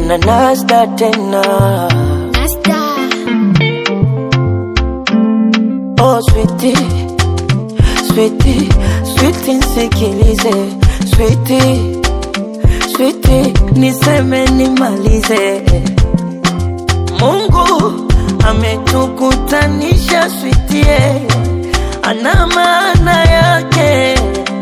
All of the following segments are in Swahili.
na nasta tena Nasta. oh sweetie sweetie sweetie nsikilize sweetie sweetie niseme nimalize Mungu ametukutanisha sweetie ana maana yake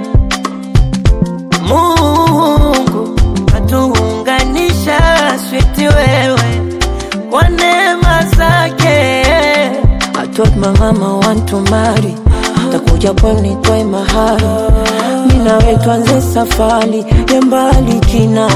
Mungu atuunganisha switi wewe kwa neema zake. I told my mama want to marry, takuja pwani nitoe mahari, mimi nawe tuanze safari ya mbali kina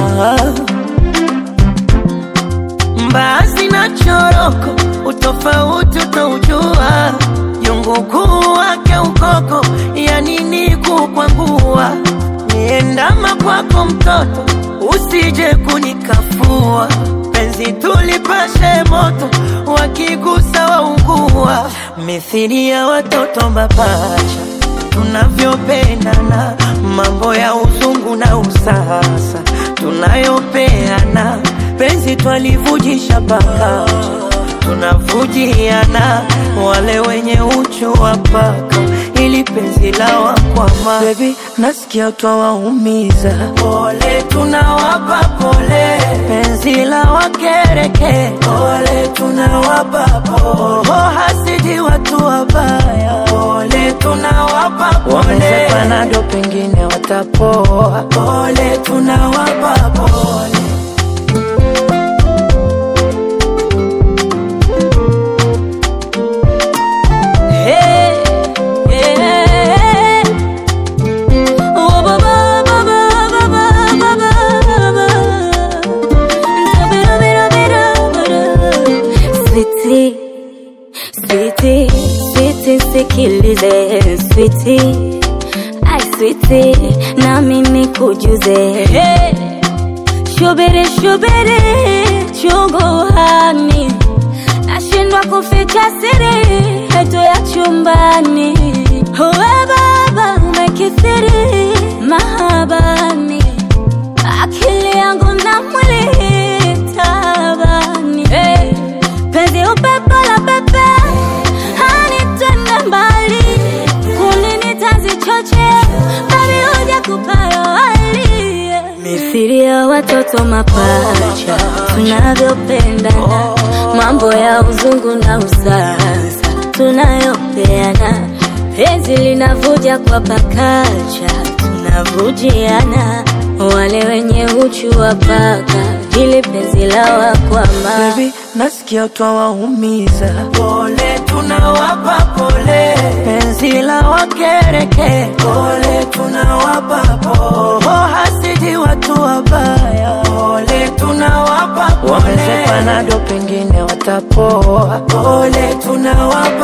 mbaazi na choroko, utofauti utaujua, jungu kuu wake ukoko, ya nini kukwangua, niendama kwako mtoto, usije kunikafua, penzi tulipashe moto, wakigusa waungua, mithili ya watoto mapacha tunavyopendana, mambo ya uzungu na usasa tunayopeana, penzi twalivujisha pakacha, tunavujiana, wale wenye uchu wa paka, ili penzi la wakwama. Baby, nasikia twawaumiza, pole tunawapa pole, penzi la wakereke, pole tunawapa pole, oh, hasidi watu wabaya, pole tunawapa pole, wamezepana pengine watapoa, pole tunawapa pole. Hey, yeah. Oh, ba, ba, ba, ba, ba, ba, ba, ba, ba. Bida, bida, bida, bida. Sweetie, sweetie, sweetie, sikilize sweetie, ai sweetie, na mimi kujuze hey. Shubiri, shubiri, chungu hani nashindwa kuficha siri yetu ya chumbani. Uwe baba umekithiri mahabani, akili yangu na mwili tabani. Hey, penzi upepo la pepe hanitende mbali, kulini tanzi choche babi huja kupayo hali mithili ya watoto mapacha tunavyopendana, mambo ya uzungu na usasa tunayopeana, penzi linavuja kwa pakacha, tunavujiana, wale wenye uchu wa paka, ili penzi la wakwama Baby, nasikia twawaumiza, pole tunawapa pole, penzi la wakereke, pole tunawapa pole, oh, hasidi watu wabaya, pole tunawapa pole, wamezepana pengine watapoa, pole tunawapa